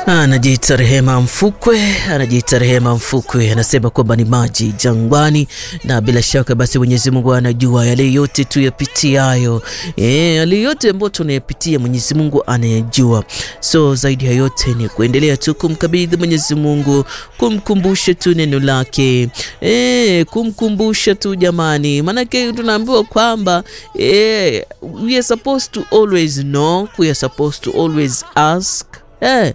Anajiita Rehema Mfukwe, anajiita Rehema Mfukwe, anasema kwamba ni maji jangwani, na bila shaka basi Mwenyezi Mungu anajua yale yote tuyapitiayo, eh, yale yote ambayo tunayapitia Mwenyezi Mungu anayajua. So zaidi ya yote ni kuendelea tu kumkabidhi Mwenyezi Mungu, kumkumbusha tu neno lake, eh, kumkumbusha tu jamani, maanake tunaambiwa kwamba eh, we are supposed to always know, we are supposed to always ask eh,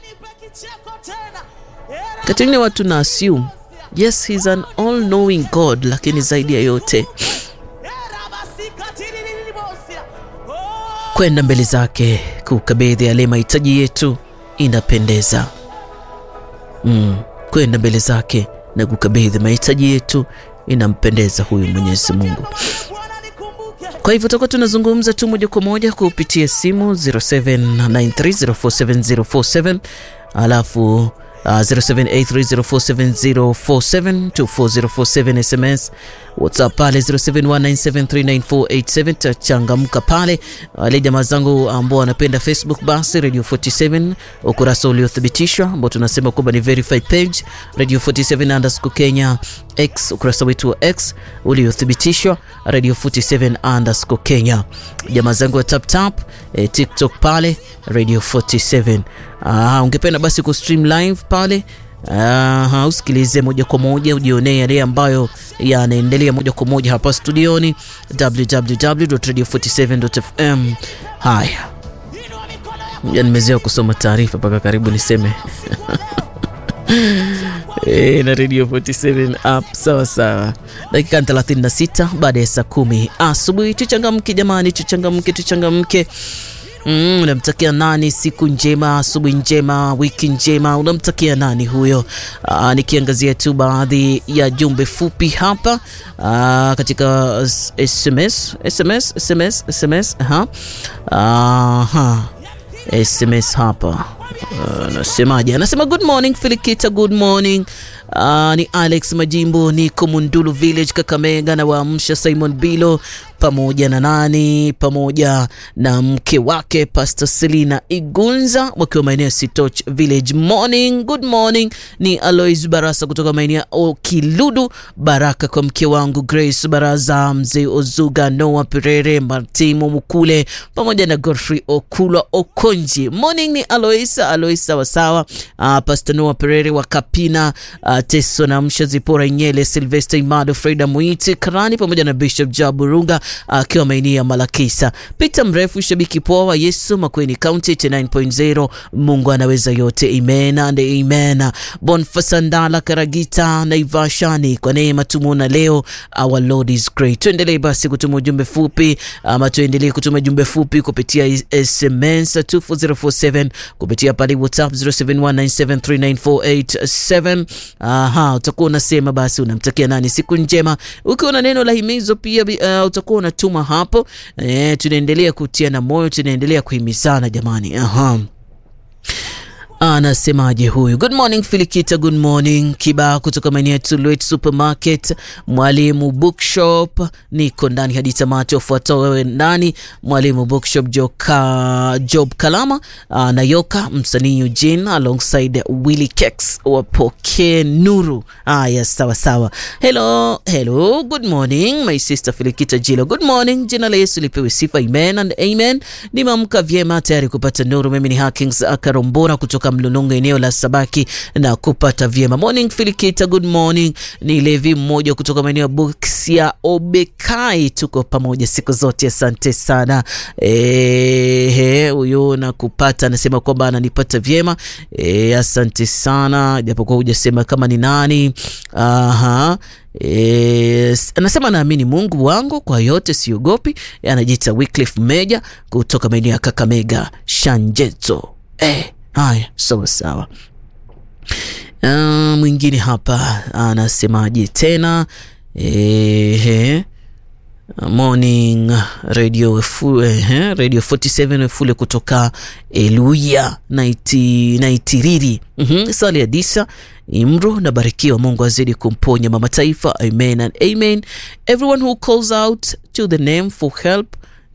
Katini watu na assume yes he's an all knowing God, lakini zaidi ya yote kwenda mbele zake kukabidhi yale mahitaji yetu inapendeza. Mm, kwenda mbele zake na kukabidhi mahitaji yetu inampendeza huyu Mwenyezi Mungu. Kwa hivyo tutakuwa tunazungumza tu moja kwa moja kupitia simu 0793047047 alafu Uh, 0783047047 SMS WhatsApp pale 0719739487 tachangamka pale. Wale jamaa zangu ambao wanapenda Facebook basi Radio 47 ukurasa uliothibitishwa ambao tunasema kwamba ni verified page Radio 47 underscore Kenya X ukurasa wetu wa X uliothibitishwa Radio 47 underscore Kenya. Jamaa zangu wa tap tap eh, TikTok pale Radio 47. Ah, ungependa basi ku stream live pale uh, usikilize moja kwa moja ujionee yale ambayo yanaendelea moja kwa moja hapa studioni www.radio47.fm. Haya, nimezoea kusoma taarifa mpaka karibu niseme E, na Radio 47 app sawa sawa. Dakika 36 baada ya saa kumi asubuhi. Tuchangamke jamani, tuchangamke, tuchangamke. Mm, unamtakia nani siku njema, asubuhi njema, wiki njema? Unamtakia nani huyo? Aa, nikiangazia tu baadhi ya jumbe fupi hapa aa, katika SMS SMS SMS SMS aha. Aha. SMS hapa anasemaje? Uh, anasema good morning Filikita, good morning. Uh, ni Alex Majimbo, niko Mundulu Village Kakamega, na waamsha Simon Bilo pamoja na nani, pamoja na mke wake Pastor Selina Igunza wakiwa maeneo ya Sitoch Village. Morning, good morning. Ni Alois Barasa kutoka maeneo ya Okiludu. Baraka kwa mke wangu Grace Baraza, mzee Ozuga, Noah Perere, Martimo Mukule pamoja na Godfrey Okula Okonji. Morning ni Alois, Alois sawasawa. Uh, Pastor Noah Perere wa Kapina, uh, Teso na Msha Zipora Nyele, Sylvester Imado, Freda Muiti Karani pamoja na Bishop Jaburunga akiwa uh, maeneo ya Malakisa. Peter Mrefu, shabiki poa wa Yesu Makueni County 89.0. Mungu anaweza yote, amen and amen. Bonfasa Ndala Karagita Naivashani, kwa neema tumuona leo, our Lord is great. Tuendelee basi kutuma ujumbe fupi ama tuendelee kutuma ujumbe fupi kupitia SMS 24047 kupitia pale WhatsApp 0719739487. Aha, utakuwa unasema basi unamtakia nani siku njema, ukiwa na neno la himizo pia uh, utakuwa unatuma hapo. E, tunaendelea kutia na moyo, tunaendelea kuhimizana jamani. Aha. Anasemaje huyu? Good morning Filikita, good morning Kiba kutoka maeneo ya Tulwet Supermarket, Mwalimu Bookshop, niko ndani hadi tamati. Wafuatao wewe ndani, Mwalimu Bookshop, Joka, Job Kalama uh, Nayoka, msanii Eugene alongside Willy Kex, wapokee nuru. Ah, yes, sawa sawa. Hello, hello, good morning my sister Filikita Jilo, good morning. Jina la Yesu lipewe sifa, amen and amen. Nimeamka vyema tayari kupata nuru. Mimi ni Hakings Akarombora kutoka Mlolongo eneo la Sabaki na kupata vyema. Morning Filikita, good morning. Ni Levi mmoja kutoka maeneo ya Busia Obekai, tuko pamoja siku zote, asante sana. Eh, huyo na kupata anasema kwamba ananipata vyema. E, asante sana japokuwa hujasema kama ni nani. Aha. E, anasema naamini Mungu wangu kwa yote siogopi. E, anajiita Wycliffe Meja kutoka maeneo ya Kakamega Shanjeto. Eh, haya sawa sawa. Uh, mwingine hapa anasemaje tena? Ehe. Morning Radio Efule, eh, Radio 47 Efule kutoka Eluya naiti, naitiriri mm -hmm. Sali Adisa Imru na barikiwa, Mungu azidi kumponya mama taifa, amen and amen. Everyone who calls out to the name for help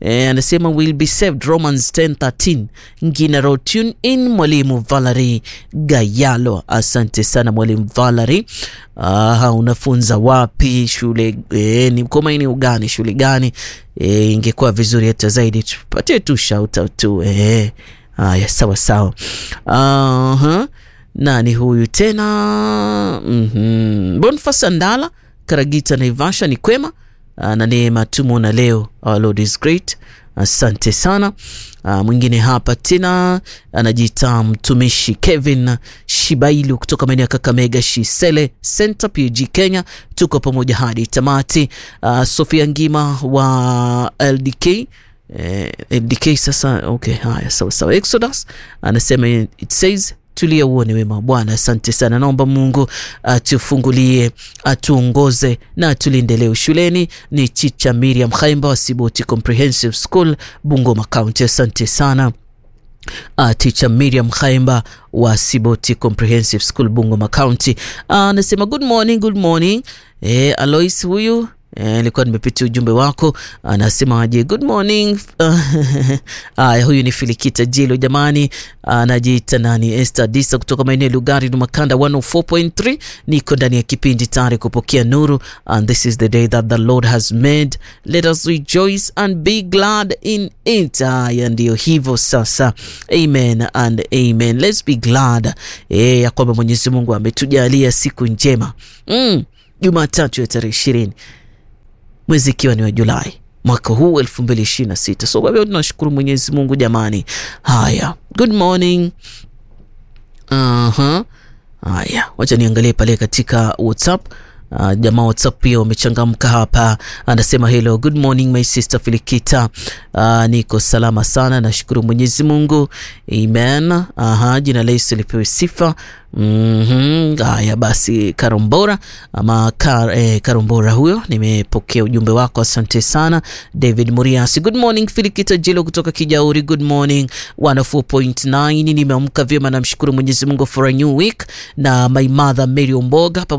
E, anasema will be saved Romans 10:13. Ngina road tune in mwalimu Valerie Gayalo. Asante sana mwalimu Valerie. Aha, unafunza wapi shule e, ni kwa maeneo gani shule gani? E, ingekuwa vizuri hata zaidi tupatie tu shout out tu e. Haya, sawa sawa. Aha. Nani huyu tena? mm-hmm. Boniface Ndala Karagita Naivasha ni kwema na neema tumona leo. Our Lord is great. Asante sana. Uh, mwingine hapa tena anajiita mtumishi Kevin Shibailu kutoka maeneo ya Kakamega Shisele Center PG Kenya, tuko pamoja hadi tamati. Uh, Sofia Ngima wa LDK eh, LDK sasa. Okay, haya sawa sawa. Exodus anasema it says tulia uone wema Bwana. Asante sana, naomba Mungu atufungulie, atuongoze na atulinde leo shuleni. Ni Chicha Miriam Khaimba wa Siboti Comprehensive School, Bungoma County. Asante sana. Uh, teacher Miriam Khaimba wa Siboti Comprehensive School Bungoma County anasema uh, good morning, good morning. Eh, Alois huyu nilikuwa e, nimepitia ujumbe wako, anasema aje good morning. Aya, huyu ni Filikita Jilo jamani, anajiita nani, Esther Disa kutoka maeneo ya Lugari na Makanda 104.3. Niko ndani ya kipindi tayari kupokea nuru, and this is the day that the Lord has made, let us rejoice and be glad in it. Aya, ndiyo hivyo sasa, amen and amen, let's be glad e, ya kwamba Mwenyezi Mungu ametujalia siku njema mm, Jumatatu ya tarehe ishirini mwezi ikiwa ni wa Julai mwaka huu elfu mbili ishirini na sita. So kwa hivyo tunashukuru Mwenyezi Mungu jamani. Haya, good morning. Aha, haya, wacha niangalie pale katika WhatsApp. Uh, jamaa WhatsApp pia wamechangamka hapa, anasema hello good morning my sister Filikita. Uh, niko salama sana, nashukuru Mwenyezi Mungu amen. Aha, jina la Yesu lipewe sifa. Mm haya -hmm. Basi Karombora ama kar, eh, Karombora huyo, nimepokea ujumbe wako, asante sana. David Muriasi, good morning Filikita Jilo kutoka Kijauri, good morning 104.9. Nimeamka vyema, namshukuru Mwenyezi Mungu for a new week, na my mother Mary Omboga